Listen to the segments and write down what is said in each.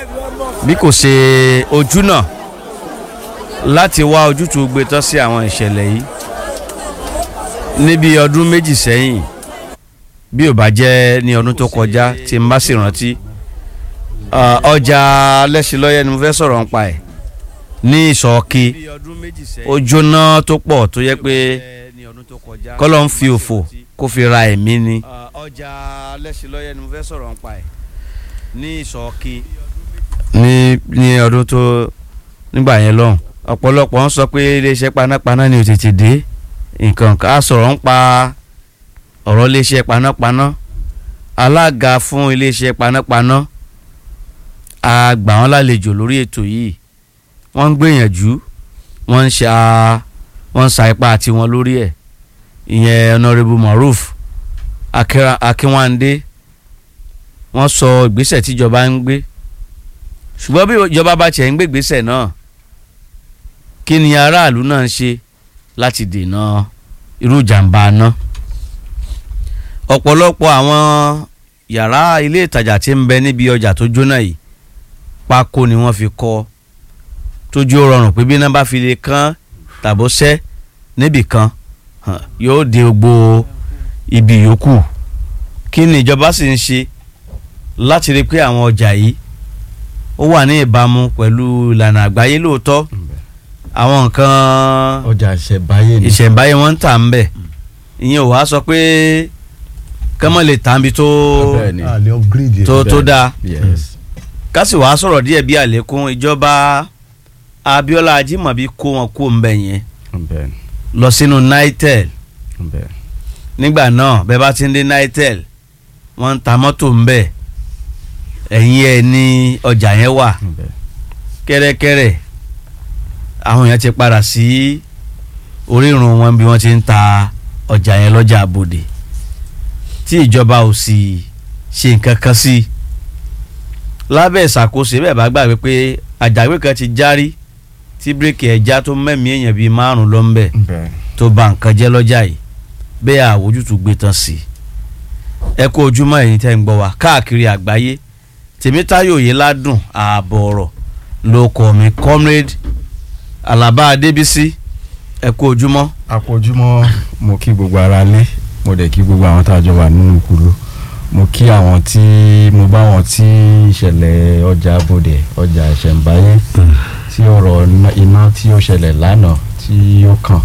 bí kò ṣe ojú náà láti wá ojútùú gbé tán sí àwọn ìṣẹ̀lẹ̀ yìí níbi ọdún méjì sẹ́yìn bí ò bá jẹ́ ní ọdún tó kọjá tí n bá sì rántí ah, ọjà lẹ́sìlọ́yẹ̀ ni mo fẹ́ sọ̀rọ̀ nípa ẹ̀ ní ìsọ̀ọ́kì ó jóná tó pọ̀ tó yẹ pé kọ́lọ́ ń fi òfò kó fi ra ẹ̀mí ni. ọjà lẹ́sìlọ́yẹ̀ ni mo fẹ́ sọ̀rọ̀ nípa ẹ̀ ní ìsọ̀ọ́kì. ní ní ọdún tó nígbà yẹn lọ́hùn ọ̀pọ̀lọpọ̀ ń sọ pé iléeṣẹ́ panápaná ni ò tètè dé nǹkan ká sọ̀rọ̀ ń pa ọ̀rọ̀ iléeṣẹ́ panápaná alága fún iléeṣẹ́ panápaná a gbà wọ́n lálejò lórí ètò yìí wọ́n ń gbìyànjú wọ́n ń ṣa wọ́n ń sa ipá tiwọn lórí ẹ̀ ìyẹn honourable maruf Akira- akínwándé wọ́n sọ ìgbésẹ̀ tíjọba ń gbé ṣùgbọ́n bí ìjọba bá tiẹ̀ ń gbé ìgbésẹ̀ náà kí ni aráàlú náà ń ṣe láti dènà irú ìjàmbá náà ọ̀pọ̀lọpọ̀ àwọn yàrá ilé ìtajà tí ń bẹ níbi ọjà tó jóná yìí pákó ni wọ́n fi kọ́ tójú ó rọrùn pé bí iná bá fi lè kán tàbó sẹ́ níbì kan hàn, yóò dé gbogbo ibi yòókù kí ni ìjọba sì ń ṣe láti rí i pé àwọn ọjà yìí ó wà ní ìbámu pẹ̀lú ìlànà àgbáyé lóòótọ́ àwọn nǹkan ọjà ìṣẹ̀báyé ni. ìṣẹ̀ǹbáyé wọn ń tà ń bẹ̀ ìyẹn ò wá sọ pé kọ́mọ lè tà ń bi tó bẹ́ẹ̀ ni. àlè upgrade tó tó dáa yes. ká sì wàá sọ̀rọ̀ díẹ̀ bí àlékún ìjọba Abíọ́lá Ajímọ̀bí kó wọn kó ń bẹ̀ yẹn bẹ́ẹ̀ ni. lọ sínú nitel bẹ́ẹ̀ ni. nígbà náà bẹ́ẹ̀ bá ti ń dé nitel wọ́n ń ta mọ́tò ń bẹ̀ ẹ̀yìn ẹ̀ ní ọjà yẹn wà bẹ́ẹ̀ kẹ́rẹ́kẹ́rẹ́ àwọn èèyàn ti padà sí orírun wọn bí wọ́n ti ń ta ọjà yẹn lọ́jà àbòdè tí ìjọba ò sì ṣe nǹkan kan sí i lábẹ́ ìṣàkóso bẹ́ẹ̀ bá gbàgbé pé àjàgbé kan ti járí tí bíréèkì ẹ̀ já tó mẹ́mí èèyàn bíi márùn ló ń bẹ̀ bẹ́ẹ̀ tó ba nǹkan jẹ́ lọ́jà yìí bẹ́ẹ̀ àwòjútùú gbé tán sí i ẹ kú ojúmọ́ ẹ̀yin tẹ́ ń gbọ́ wá káàkiri àgbáyé tèmítáyò yìí ládùn ààbọ̀ ọ̀rọ̀ ló kọ́ mi comrade alaba adébísí ẹ kú ojúmọ́ àpọ̀jùmọ́ mo kí gbogbo ara lé mo dẹ̀ kí gbogbo àwọn tá a jọ wà nínú kúló mo kí àwọn tí mo bá wọn tí ìṣẹ̀lẹ̀ ọjà bòdè ọjà ìṣẹ̀ǹbáyé tí ọ̀rọ̀ iná- iná tí ó ṣẹlẹ̀ lánàá tí ó kàn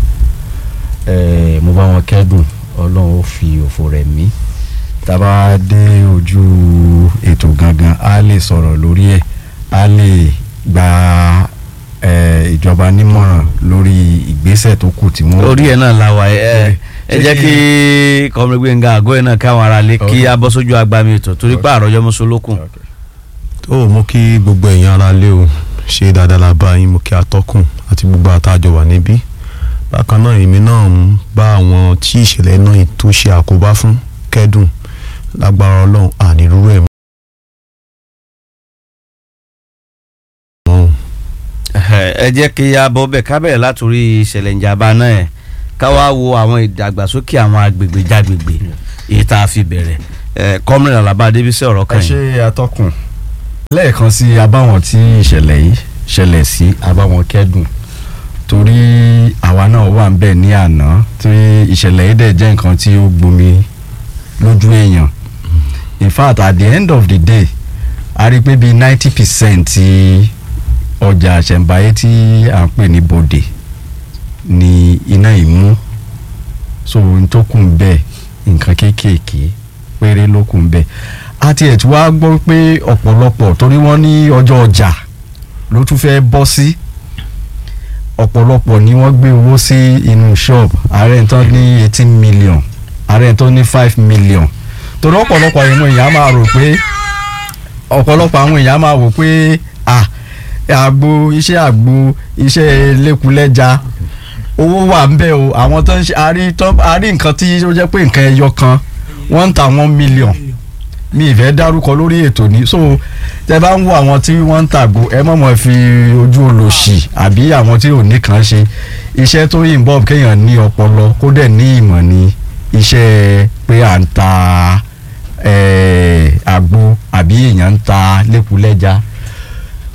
eh, mo bá wọn kẹ́dùn ọlọ́run ó fi òfò rẹ̀ mí tá a bá dé ojú ètò gangan a lè sọ̀rọ̀ lórí ẹ̀ a lè gba eh, ìjọba nímọ̀ràn lórí ìgbésẹ̀ tó kù tí wọ́n orí ẹ̀ náà la wà ẹ ẹ jẹ́ kí comrade gbẹ̀ngà àgọ́ ẹ̀ náà káwọn ará lé kí Okay. a bọ́ sójú agbami ètò torí pé àròjọ mọ́sọ́lókùn Okay. ó mú kí gbogbo èèyàn ara lé o ṣe dáadáa la bá yín mú kí atọ́kùn àti gbogbo àtàjọ wà níbí bákan náà èmi náà ń bá àwọn tí ìṣẹ̀lẹ̀ náà tó ṣe àkóbá fún kẹ́dùn lágbára ọlọ́run ànírúurú ẹ̀ mọ́. ẹ jẹ́ kí a bọ́ bẹ̀ ká bẹ̀rẹ̀ látòrí ìṣẹ̀lẹ̀ ìjàmbá náà ẹ̀ ká wá wo àwọn ìdàgbàsókè àwọn agbègbè jágbègbè èyí tá a fi bẹ̀rẹ̀ ẹ̀ comrade alaba adébísí ọ̀rọ̀ ẹ kan ṣe yìí atọ́kùn lẹ́ẹ̀kan sí abáwọn tí ìṣẹ̀lẹ̀ yìí ṣẹlẹ̀ sí abáwọn kẹ́dùn torí àwa náà wà ń bẹ̀ ní àná tí ìṣẹ̀lẹ̀ yìí dẹ̀ jẹ́ nǹkan tí ó gbomi lójú èèyàn in fact at the end of the day a rí i pé bíi ninety percent ti ọjà àṣẹ̀ǹbáyé tí à ń pè ní bòdè ni iná yìí mú so n tó kù ń bẹ̀ nǹkan kéékèèké péré ló kù ń bẹ̀ àti ẹ̀ tí wàá gbọ́ pé ọ̀pọ̀lọpọ̀ torí wọ́n ní ọjọ́ ọjà ló tún fẹ́ bọ́ sí ọ̀pọ̀lọpọ̀ ni wọ́n gbé owó sí inú shop ààrẹ tó ní eighteen million ààrẹ tó ní five million torí ọ̀pọ̀lọpọ̀ àwọn èèyàn á máa rò pé ọ̀pọ̀lọpọ̀ àwọn èèyàn á máa wò pé ah àgbo iṣẹ́ àgbo iṣẹ́ lẹ́kulẹ́ja owó wà ń bẹ̀ o àwọn tó ń ṣe àrí tó àrí nǹkan tí ó jẹ́ pé nǹkan ẹyọ kan wọ́n ń ta one million mi ìfẹ́ dárúkọ lórí ètò ní so tẹ bá ń wo àwọn tí wọ́n ń tàgò ẹ mọ̀ mọ̀ fi ojú olòṣì àbí àwọn tí ò ní kàn ṣe iṣẹ́ tó involve kéèyàn ní ọpọlọ kó dẹ̀ ní ìmọ̀ ní iṣẹ́ pé à ń ta eh, àgbo àbí èèyàn ń ta lẹ́kulẹ́ja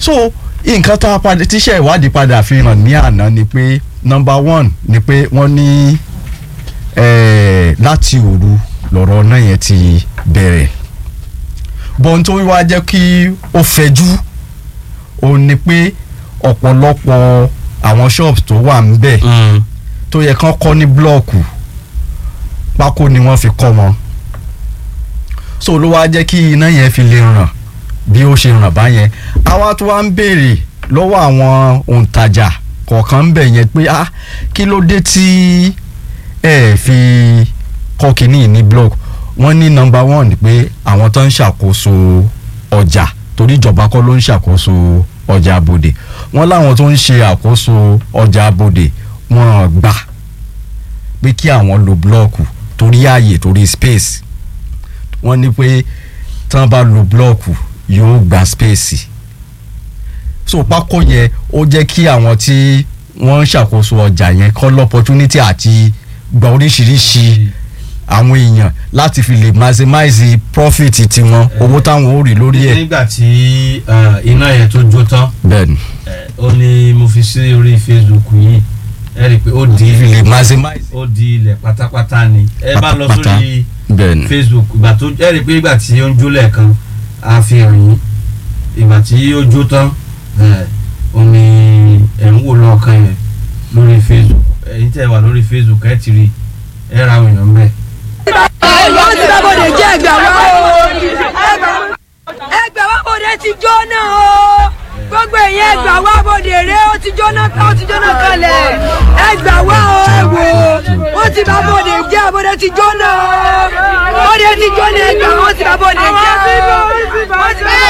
so nǹkan tá a padà tíṣẹ́ ìwádìí padà fi hàn ní àná ni pé number one ni pé wọ́n ní eh, láti òru lọ̀rọ̀ náà yẹn ti bẹ̀rẹ̀ bọ́n tó wá jẹ́ kí ó fẹjú ó ní pé ọ̀pọ̀lọpọ̀ àwọn shops tó wà ń bẹ̀ tó yẹ kán kọ́ ní blọ́ọ̀kù pákó ni wọ́n fi kọ́ wọn so ló wá jẹ́ kí iná yẹn fi lè ràn bí ó ṣe ràn báyẹn àwa tó wá ń béèrè lọ́wọ́ àwọn òǹtajà kọ̀ọ̀kan ń bẹ̀ yẹn pé ah kí ló dé tí ẹ fi kọ́ kínní ní blog wọ́n ní number one ni pé àwọn tó ń ṣàkóso ọjà torí ìjọba kọ́ ló ń ṣàkóso ọjà abòde wọ́n láwọn tó ń ṣe àkóso ọjà abòde wọ́n gbà pé kí àwọn lo blọọkù torí ààyè torí space wọ́n ní pé tí wọ́n bá lo blọọkù yóò gba space so pákó yẹn ó jẹ́ kí àwọn tí wọ́n ń ṣàkóso ọjà yẹn kọ́ lọ́pọ̀tunity àti gba oríṣiríṣi àwọn èèyàn láti fi lè maximize profit tiwọn owó táwọn ó rí lórí ẹ̀. nígbà tí eh, iná yẹn tó jó tán bẹ́ẹ̀ni eh, ó ní mo fi sí orí facebook yìí ẹ rí i pé ó di fi lè maximize. ó di ilẹ̀ pátápátá ni ẹ bá lọ Pátápátá. sórí bẹ́ẹ̀ni facebook ìgbà tó ẹ rí i pé ìgbà tí ó ń jó lẹ́ẹ̀kan a fi hàn yín ìgbà tí ó jó tán ẹ ó ní ẹ̀ ń wò lọ́ọ̀kan yẹn lórí facebook ẹ̀yin tẹ́ wà lórí facebook ẹ ti rí ẹ ra àwọn èèyàn bẹ́ẹ̀. ẹ̀yọ́ ti bá bòde jẹ́ ẹgbẹ̀ wá o ẹgbẹ̀ wá bòde ti jóná o gbogbo èèyàn ẹgbẹ̀ wá bòde rẹ ó ti jóná tán ó ti jóná kalẹ̀ ẹgbẹ̀ wá o ẹ wò ó ti bá bòde jẹ́ bòde ti jóná o bòde ti jóná ẹgbẹ̀ wá ó ti bá bòde jẹ́ ó ti bá bòde jẹ́ ó ti bá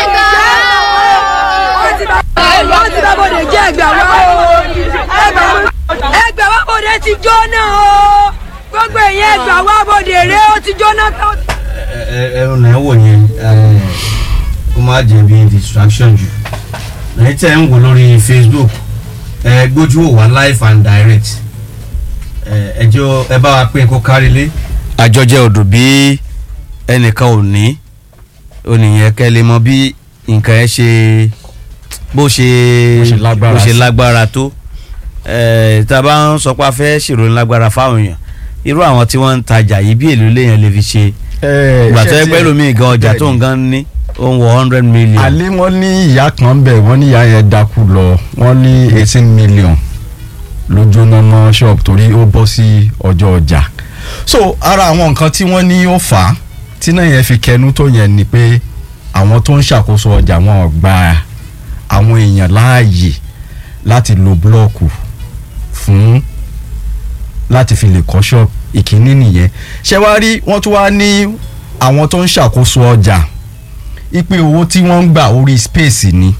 ẹ̀yọ́ ti bá bòde jẹ́ ẹgbẹ̀ wá o ẹgbẹ̀ wá bòde ti jóná o gbogbo èèyàn ẹgbẹ̀ wá bòde rẹ ó ti jóná tán. ẹrù náà wò yẹn kó má jẹ bí distraction jù lẹ́yìn tẹ́ ń wò lórí facebook ẹ gbójú wò wá live and direct ẹ jọ ẹ bá wa pín kó kárí lé. àjọjẹ odò bí ẹnìkan ò ní oníyẹn kẹ́ lè mọ bí nǹkan ẹ ṣe bó ṣe Bó ṣe lágbára bó ṣe sí. lágbára tó ẹ tá a bá ń sọ pé a fẹ́ ṣèròyìn lágbára fáwọn èèyàn irú àwọn tí wọ́n ń tajà yìí bí èlò lèèyàn lè fi ṣe ìgbà tó yẹ pé lómi gan ọjà tó ń gan ní ó ń wọ hundred million. àlẹ́ wọ́n ní ìyá kan bẹ̀ wọ́n ní ìyá yẹn dákú lọ wọ́n ní eighteen million ló jóná mọ́ shop torí ó bọ́ sí ọjọ́ ọjà so ara àwọn nǹkan tí wọ́n ní ó fà á tí náà yẹn fi kẹnu tó yẹn ni pé àwọn tó ń ṣàkóso ọjà wọn ò gba àwọn èèyàn láàyè láti lo búlọ́ọ̀kù fún láti fi lè kọ́ shop ìkíní nìyẹn ṣé wàá rí wọ́n tún wá ní àwọn tó ń ṣàkóso ọjà ipe owó tí wọ́n ń gbà orí space ni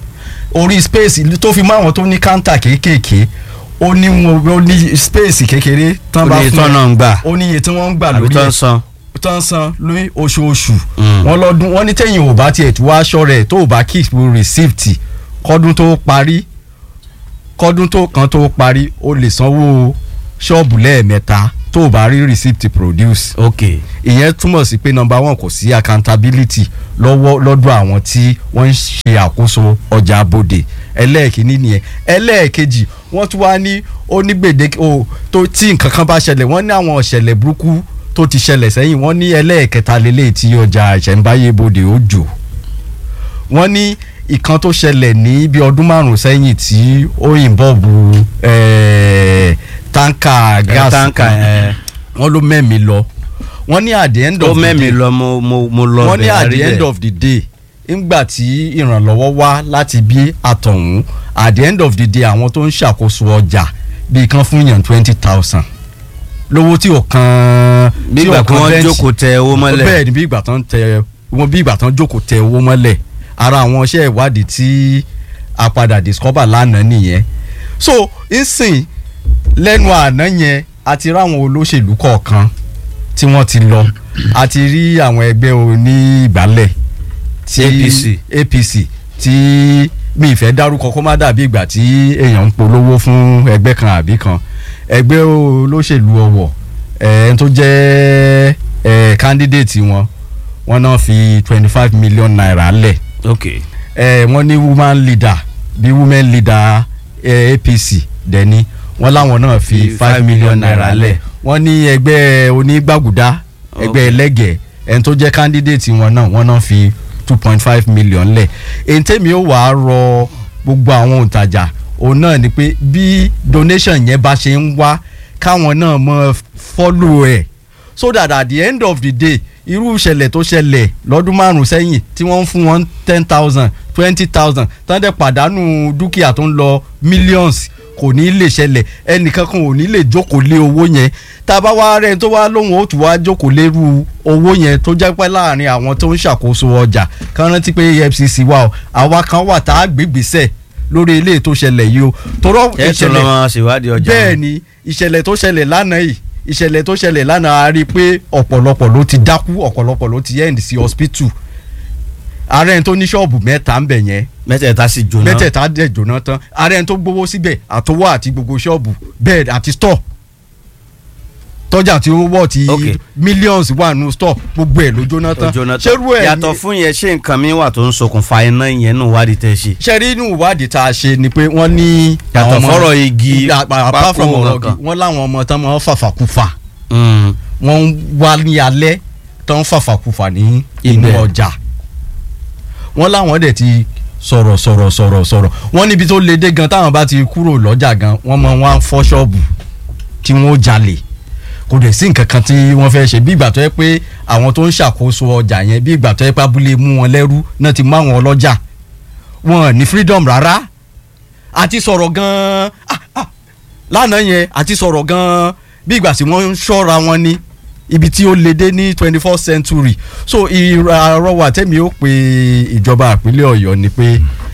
orí space tó fi mọ́ àwọn tó ní káńtà kéékèèké ó ní wọn ó ní space kékeré tán bá oníye fún tán náà ń gbà ó ní iye tí wọ́n ń gbà àbí lórí tán ẹ̀ san. tán san lórí oṣooṣù Mm. wọ́n lọ́dún wọ́n ní tẹ̀yìn ò bá tiẹ̀ tó wá aṣọ rẹ̀ tó ò bá keep receipt kọ́dún tó parí kọ́dún tó kan tó parí o lè sanwó ṣọ́ọ̀bù lẹ́ẹ̀mẹ́ta tó ò bá rí receipt produce ok ìyẹn túmọ̀ sí pé number one kò sí accountability lọ́wọ́ lọ́dọ̀ àwọn tí wọ́n ń ṣe àkóso ọjà abòde ẹlẹ́ẹ̀kínní nìyẹn ẹlẹ́ẹ̀kejì wọ́n tún wá ní ó ní gbèdéke o tó tí nǹkan kan bá ṣẹlẹ̀ wọ́n ní àwọn ìṣẹ̀lẹ̀ burúkú tó ti ṣẹlẹ̀ sẹ́yìn wọ́n ní ẹlẹ́ẹ̀kẹta lélẹ̀ tí ọjà ìṣẹ̀ǹbáyé bòde ó jò wọ́n ní ìkan tó ṣẹlẹ̀ ní bí ọdún márùn-ún sẹ́yìn tí ó involve ẹ̀ẹ́ táǹkà gáàsì táǹkà kan ẹ̀ wọ́n ló mẹ́mi lọ wọ́n ní at the end ó of the mẹ́mi day lọ mo mo mo lọ wọ́n ní bẹ̀, at àrí the end bẹ̀. of the day ńgbà tí ìrànlọ́wọ́ wá láti bí àtọ̀hún at the end of the day àwọn tó ń ṣàkóso ọjà bíi kan fún yàn twenty thousand lówó tí ò kan bí tí ò ìgbà kí kan wọ́n bẹ́ǹchì. jókòó tẹ owó mọ́lẹ̀ bẹ́ẹ̀ ni bí ìgbà tán tẹ wọn bí ìgbà tán jókòó tẹ owó mọ́lẹ̀ ara àwọn iṣẹ́ ìwádìí tí a padà discover lánàá nìyẹn so nsìn lẹ́nu àná yẹn a ti ráwọn olóṣèlú kọ̀ọ̀kan tí wọ́n ti lọ a ti rí àwọn ẹgbẹ́ oní ìgbálẹ̀ tí APC. APC tí mi ìfẹ́ dárúkọ kó má dàbí ìgbà tí èèyàn ń polówó fún ẹgbẹ́ kan àbí kan ẹgbẹ́ olóṣèlú ọ̀wọ̀ ẹ̀ẹ́n tó jẹ́ ẹ̀ candidate wọn wọn náà fi twenty five million naira lẹ̀ ok ẹ wọ́n ní woman leader bí women leader ẹ APC dẹni wọ́n láwọn náà fi Fi five million naira lẹ̀ wọ́n ní ẹgbẹ́ onígbàgùdá ẹgbẹ́ ẹlẹ́gẹ̀ẹ́ ẹni tó jẹ́ candidate wọn náà wọ́n náà fi two point five million lẹ̀ èyí tèmi ó wàá rọ gbogbo àwọn òǹtajà òun náà ni pé bí donation yẹn bá ṣe ń wá káwọn náà mọ follow ẹ̀ so that at the end of the day irú ìṣẹ̀lẹ̀ tó ṣẹlẹ̀ lọ́dún márùn-ún sẹ́yìn tí wọ́n ń fún wọn ten thousand twenty thousand tán dẹ̀ pàdánù dúkìá tó ń lọ millions kò ní lè ṣẹlẹ̀ ẹnìkan kan ò ní lè jókòó lé owó yẹn tá a bá wá rẹ̀ tó wá lóhùn ó tún wá jókòó lérú owó yẹn tó jẹ́ pé láàrin àwọn tó ń ṣàkóso ọjà kan rántí pé EFCC wà o àwa kan wà tá a gbégbèsè lórí ilé tó ṣẹlẹ̀ yìí o torọ́ ẹ tún lọ máa ṣèwádìí ọjà bẹ́ẹ̀ ni ìṣẹ̀lẹ̀ tó ṣẹlẹ̀ lánàá yìí ìṣẹ̀lẹ̀ tó ṣẹlẹ̀ lánàá a rí i pé ọ̀pọ̀lọpọ̀ ló ti dákú ọ̀pọ̀lọpọ̀ ló ti end sí hospital ààrẹ ẹni tó ní ṣọ́ọ̀bù mẹ́ta ń bẹ̀ yẹn mẹ́tẹ̀ẹ̀ta sì jóná mẹ́tẹ̀ẹ̀ta dẹ̀ jóná tán ààrẹ ẹni tó gbowó síbẹ̀ àtọwọ́ àti gbogbo ṣọ́ọ̀bù bẹ́ẹ̀ àti store tọ́jà tí ó wọ̀ tí Okay. millions wà nù store gbogbo ẹ̀ ló jóná ó tán jóná tán ṣerú ẹ̀ yàtọ̀ fún yẹn ṣé nǹkan mi wà tó ń ṣokùnfà iná yẹn nù wádìí tẹ́ ṣe ṣẹ́rí inú ìwádìí tá a ṣe ni pé wọ́n ní Yàtọ̀ àwọn ọmọ- fọ́rọ̀ igi, Ya- apart from pákó ọ̀rọ̀ kankan. igi wọ́n láwọn ọmọ tán máa ń fàfàkùfà Mm. wọ́n ń wá ní alẹ́ tó ń fàfàkùfà ní inú Ibẹ̀. ọjà wọ́n láwọn dẹ̀ ti sọ̀rọ̀ sọ̀rọ̀ sọ̀rọ̀ sọ̀rọ̀ wọ́n níbi tó le dé gan táwọn bá ti kúrò lọ́jà gan wọ́n máa wá ń fọ́ ṣọ́ọ̀bù tí wọ́n ó jalè kò dẹ̀ sí nǹkan kan tí wọ́n fẹ́ ṣe bí ìgbà tó yẹ pé àwọn tó ń ṣàkóso ọjà yẹn bí ìgbà tó yẹ pé abúlé mú wọn lẹ́rú náà ti mú àwọn ọlọ́jà wọn ní freedom rárá àti sọ̀rọ̀ gan-an ah, ah, lánàá yẹn àti sọ̀rọ̀ gan-an bí ìgbà tí wọ́n ń ṣọ́ra wọn ní ibi tí ó le dé ní twenty first century so ìrànwọ́ tẹ́mi ó pe ìjọba ìpínlẹ̀ ọ̀yọ́ ni pé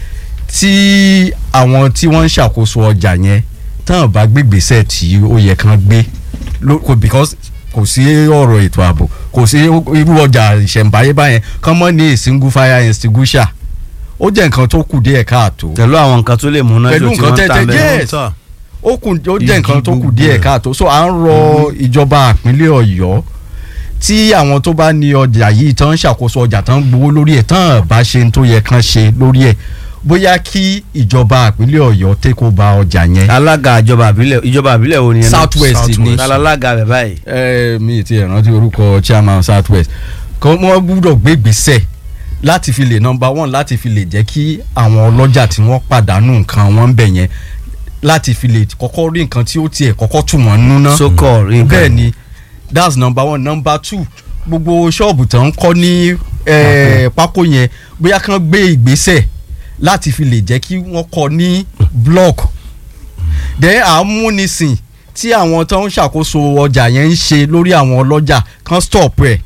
tí àwọn tí wọ́n ń ṣàkóso ọjà yẹn tán bá gbégbèsè tí ó yẹ kán gbé ló- kò- because kò sí ọ̀rọ̀ ètò ààbò kò sí irú ọjà ìṣẹ̀ǹbáyé báyẹn kán mọ́ ní a single fire extinguisher ó jẹ́ nǹkan tó kù díẹ̀ káàtó pẹ̀lú àwọn nǹkan tó lè múná Pẹ̀lú jò tí nǹkan wọ́n ń tà tẹ́tẹ́ bẹ́ẹ̀. Yes. Ta. ó kù ó jẹ́ Igi nǹkan tó kù gbogbo díẹ̀ ẹ̀. káàtó so à ń rọ ìjọba ìpínlẹ̀ ọ̀yọ́ tí àwọn tó bá ní ọjà yìí tán ń ṣàkóso ọjà tán ń gbowó lórí ẹ̀ tán bá ṣe ń tó yẹ kán ṣe lórí ẹ̀ bóyá kí ìjọba ìpínlẹ̀ ọ̀yọ́ take over ọjà yẹn alága ìjọba àbílẹ̀ ìjọba àbílẹ̀ wo ni yẹn náà? South West South ni West. alága rẹ̀ báyìí. ẹ mi ti ẹ̀ rántí orúkọ chairman south west kọ́ wọ́n gbúdọ̀ gbé gbèsè láti fi lè number one láti fi lè jẹ́ kí àwọn ọlọ́jà tí wọ́n pàdánù nǹkan wọn ń bẹ̀ yẹn láti fi lè kọ́kọ́ rí nǹkan tí ó tiẹ̀ kọ́kọ́ tù wọ́n nú ná sókò rí nǹkan bẹ́ẹ̀ ni that's number one number two gbogbo ṣọ́ọ̀bù tó ń kọ́ ní eh, pákó yẹn bóyá kán gbé ìgbésẹ̀ láti fi lè jẹ́ kí wọ́n kọ́ ní block then àmúnisìn tí àwọn tó ń ṣàkóso ọjà yẹn ń ṣe lórí àwọn ọlọ́jà kán stop ẹ̀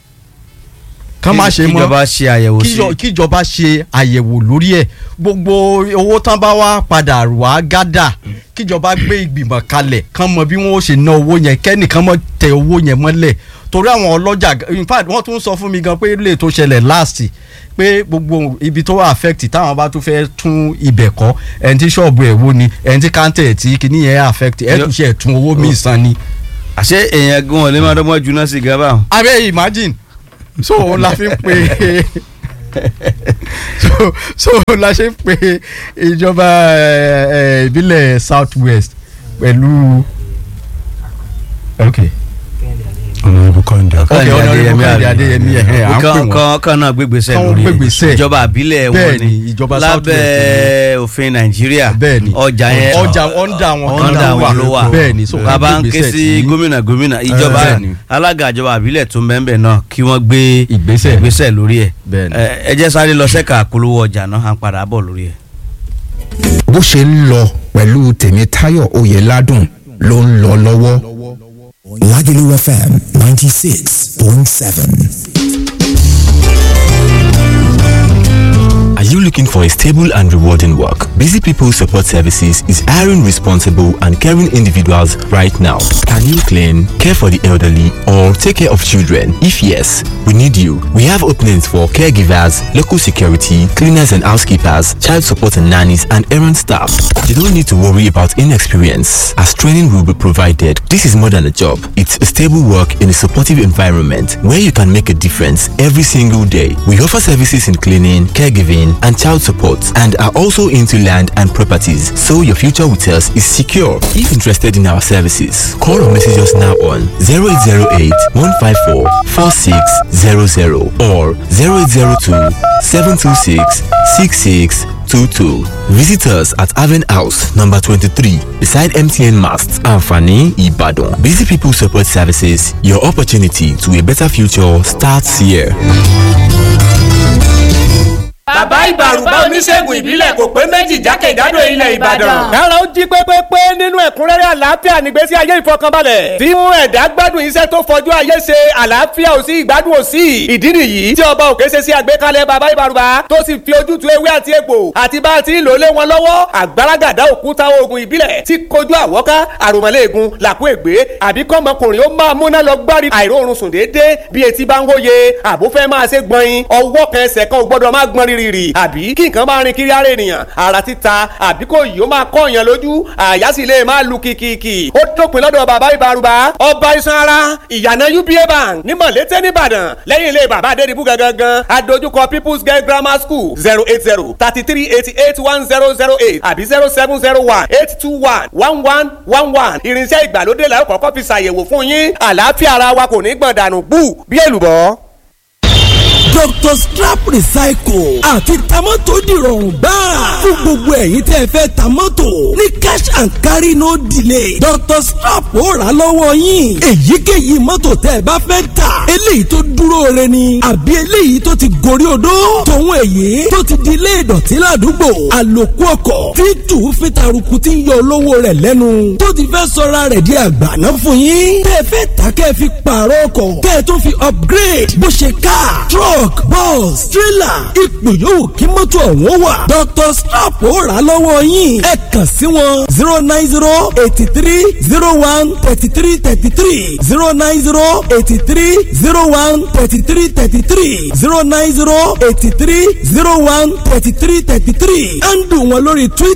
kán má ṣe mọ́ kíjọba ṣe àyẹ̀wò sí kíjọ- kíjọba ṣe àyẹ̀wò lórí ẹ̀ gbogbo owó tán bá wá padà wá gádà kíjọba gbé ìgbìmọ̀ kalẹ̀ kán mọ bí wọ́n ó ṣe ná owó yẹn kẹ́nìkan mọ́ tẹ owó yẹn mọ́lẹ̀ torí àwọn ọlọ́jà in fact wọ́n tún sọ fún mi gan pé lè tó ṣẹlẹ̀ last pé gbogbo ibi tó wà affect táwọn bá tún fẹ́ tún ibẹ̀ kọ́ ẹni tí ṣọ́ọ̀bù ẹ̀ wó ni ẹni tí káńtẹ̀ tí kìíní yẹn affect ẹ̀ tún ṣe ẹ̀tún owó míì san ni. àṣé èèyàn gan ò lè máa dọ́gbọ́n juná sí gan báwọn. abẹ́ imagine so òun la fi ń pe so so òun la ṣe ń pe ìjọba eh, eh, ìbílẹ̀ south west pẹ̀lú ok ọ̀nà ibùkọ́ ń dẹ̀. Ok, Honourable Adéyẹmí Kẹ́hìndé àbí? Adéyẹmí, ẹ̀hẹ́, à ń pè kan wọ́n. kan kan náà gbégbèsè Kán lórí ẹ̀. gbégbèsè. ìjọba àbílẹ̀ wọn Bẹ́ẹ̀ni, ni ìjọba South lábẹ́ òfin nàìjíríà bẹ́ẹ̀ni ọjà yẹn ọjà ọ̀ndà wọn ọ̀ndà wọn ló wà bẹ́ẹ̀ni so bàbá ń ké gbégbèsè sí tí- gómìnà gómìnà ìjọba Bẹ́ẹ̀ni. alága ìjọba àbílẹ̀ tó mẹ́ńbẹ̀ náà kí wọ́n gbé Ìgbésẹ̀. ìgbésẹ̀ lórí ẹ̀ Bẹ́ẹ̀ni. ẹ ẹ jẹ́ sáré lọ sẹ́ka àpolówó ọjà náà à ń padà bọ̀ lórí ẹ̀. bó ṣe ń lọ pẹ̀lú tèmítáyọ̀ oyèládùn ló ń lọ lọ́wọ́. Lagelu FM 96.7. Are you looking for a stable and rewarding work? Busy People Support Services is hiring responsible and caring individuals right now. Can you clean, care for the elderly, or take care of children? If yes, we need you. We have openings for caregivers, local security, cleaners and housekeepers, child support and nannies, and errand staff. You don't need to worry about inexperience, as training will be provided. This is more than a job. It's a stable work in a supportive environment where you can make a difference every single day. We offer services in cleaning, caregiving, and child support and are also into land and properties, so your future with us is secure. If interested in our services, call or message us now on 0808 154 4600 or 0802 726 6622. Visit us at Haven House, number 23, beside MTN Mast, Anfani, Ibadan. Busy People Support Services, your opportunity to a better future starts here. bàbá ìbàrùbá oníṣègùn ìbílẹ̀ kò pé méjì jákèjádò ilẹ̀ ìbàdàn. kára ó jí pépépé nínú ẹ̀kúnrẹ́rẹ́ àlàáfíà nígbésí ayé ìfọkànbalẹ̀ tí mú ẹ̀dá gbádùn iṣẹ́ tó fọjú ayé ṣe àlàáfíà ò sí ìgbádùn ò sí ìdí nìyí tí ọba òkè ṣe sí àgbékalẹ̀ bàbá ìbàrùbá tó sì fi ojútùú ewé àti egbò àti bá a ti ń lò lé wọn lọ́wọ́ àgbàràgàdá òkúta oògùn ìbílẹ̀ tí kojú àwọ́ká àròmọ́lẹ́ẹ̀gùn làkú ègbé àbí kọ́mọkùnrin ó máa múná lọ gbárí àìróorun sùn déédéé bí etí bá ń hóye àbúfẹ́ máa ṣe gbọ̀nyin ọwọ́ kan ẹsẹ̀ kan ò gbọ́dọ̀ máa gbọ́n rírì àbí kí nǹkan máa rin kiri ara ènìyàn ara títa àbí kò yìí ó máa kọ́ èèyàn lójú àyà sì lè máa lu kìkìkì ó dópin lọ́dọ̀ bàbá ìbárúbá ọba iṣan ara ìyànà uba bank ní mọ̀lété nìbàdàn lẹ́yìn ilé bàbá adédìbú gangan adójúkọ people's girl grammar school zero eight zero thirty three eighty eight one zero zero eight àbí zero seven zero one eight two one one one one one irinṣẹ́ ìgbàlódé làwọn kọ́kọ́ fi ṣàyẹ̀wò fún yín àlàáfíà ara wa kò ní gbọ̀n dànù bú bí èlùbọ́ dr strap recycle àti tamọ́tò dìrọ̀rùn gbáà fún gbogbo ẹ̀yin tẹ́ ẹ fẹ́ tamọ́tò ní cash and carry no delay dr strap ó rà lọ́wọ́ yín èyíkéyìí mọ́tò tẹ́ ẹ bá fẹ́ tà eléyìí tó dúró re ni àbí eléyìí tó ti gorí odó tòun èyí tó ti di ilé ìdọ̀tí ládùúgbò àlòkù ọkọ̀ tí tù fi taruku ti ń yọ olówó rẹ̀ lẹ́nu tó ti fẹ́ sọra rẹ̀ di àgbàná fún yín tẹ́ ẹ fẹ́ tà kẹ́ ẹ fi pààrọ̀ ọkọ̀ kẹ́ ẹ tó fi upgrade bó ṣe car truck truck bus trailer ipò yòówù kí mọ́tò ọ̀hún wà. dr strap ó rà lọ́wọ́ yín ẹ kàn sí wọn zero nine zero eighty three zero one thirty three thirty three zero nine zero eighty three zero one thirty three thirty three zero nine zero eighty three zero one thirty three thirty three ẹ̀ ń dùn wọn lórí twitter.